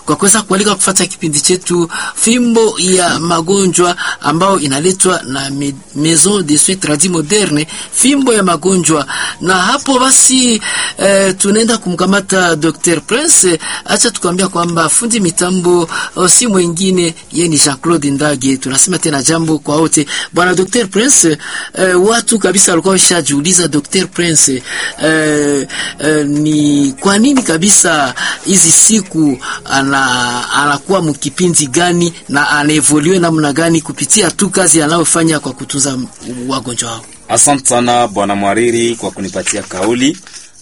kwa kuweza kualika kufuata kipindi chetu fimbo ya magonjwa ambao inaletwa na me, Maison de Soins Tradis Moderne, fimbo ya magonjwa. Na hapo basi eh, tunaenda kumkamata Dr. Prince. Acha tukwambia kwamba fundi mitambo oh, si mwingine ye ni Jean-Claude Ndage. Tunasema tena jambo kwa wote, bwana Dr. Prince. Eh, watu kabisa walikuwa washajiuliza Dr. Prince, eh, eh, ni kwa nini kabisa hizi siku ana anakuwa mkipindi gani na anaevolue namna gani kupitia tu kazi anayofanya kwa kutunza wagonjwa wao. Asante sana bwana Mwariri kwa kunipatia kauli,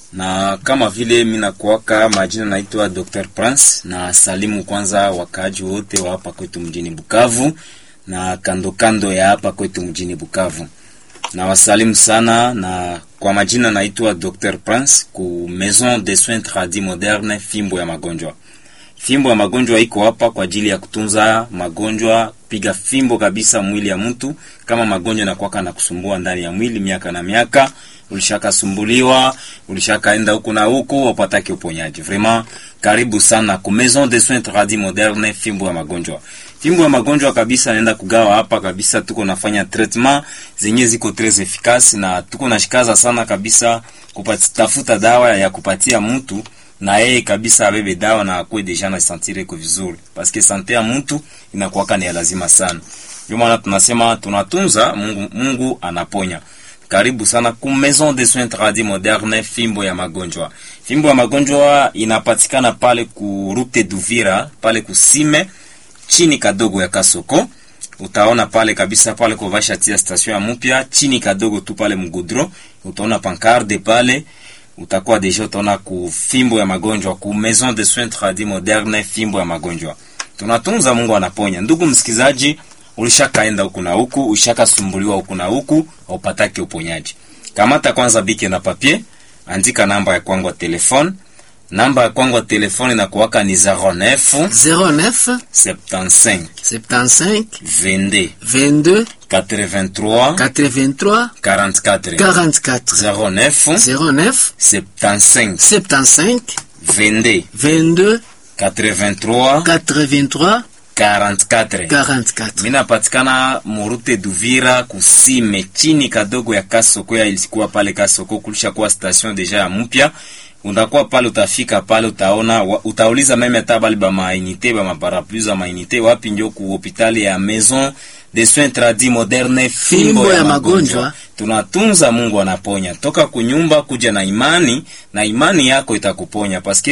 na kama vile mimi nakuaka majina naitwa Dr. Prince, na salimu kwanza wakaaji wote wa hapa kwetu mjini Bukavu na kando kando ya hapa kwetu mjini Bukavu, na wasalimu sana, na kwa majina naitwa Dr. Prince ku Maison de Soins Tradis Moderne, fimbo ya magonjwa. Fimbo ya magonjwa iko hapa kwa ajili ya kutunza magonjwa, piga fimbo kabisa mwili ya mtu. Kama magonjwa nakwaka na kusumbua ndani ya mwili miaka na miaka, ulishakasumbuliwa, ulishakaenda huku na huku, wapatake uponyaji. Vraiment karibu sana ku Maison de Soins Tradis Moderne, fimbo ya magonjwa. Fimbo ya magonjwa kabisa naenda kugawa hapa kabisa, tuko nafanya treatment zenye ziko tres efficace, na tuko nashikaza sana kabisa kupatafuta dawa ya kupatia mtu na yeye kabisa abebe dawa na akuwe deja na sentire ko vizuri, paske sante ya mtu inakuwaka ni ya lazima sana. Ndio maana tunasema tunatunza Mungu, Mungu anaponya. Karibu sana ku Maison de Soins Tradis Moderne, fimbo ya magonjwa. Fimbo ya magonjwa inapatikana pale ku Route d'Uvira, pale kusime chini kadogo ya Kasoko. Utaona pale kabisa pale kwa vasha tia station ya mpya chini kadogo tu pale mgudro, utaona pancarde pale utakuwa deja utaona ku fimbo ya magonjwa ku Maison de Soins Tradis Moderne, fimbo ya magonjwa. Tunatunza, Mungu anaponya. Ndugu msikizaji, ulishakaenda huku na huku, ulishakasumbuliwa huku na huku, haupataki uponyaji. Kamata kwanza bike na papier, andika namba ya kwangu ya telefone. Namba ya kwangu ya telefone na kuwaka ni 09 09 75 75 22 22 83 83 44 44 09 09 75 75 22 22 83 83 44 44. minapatikana murute Duvira kusime chini kadogo ya Kasoko ya ilikuwa pale Kasoko, kulisha kuwa station deja ya mpya. Unakuwa pale, utafika pale, utaona wa, utauliza meme hata bali ba mainite ba maparapluie za mainite wapi, ndio ku hospitali ya Maison de Soins Tradis Moderne, fimbo ya magonjwa. Tunatunza, Mungu anaponya. Toka kunyumba kuja na imani, na imani yako itakuponya paske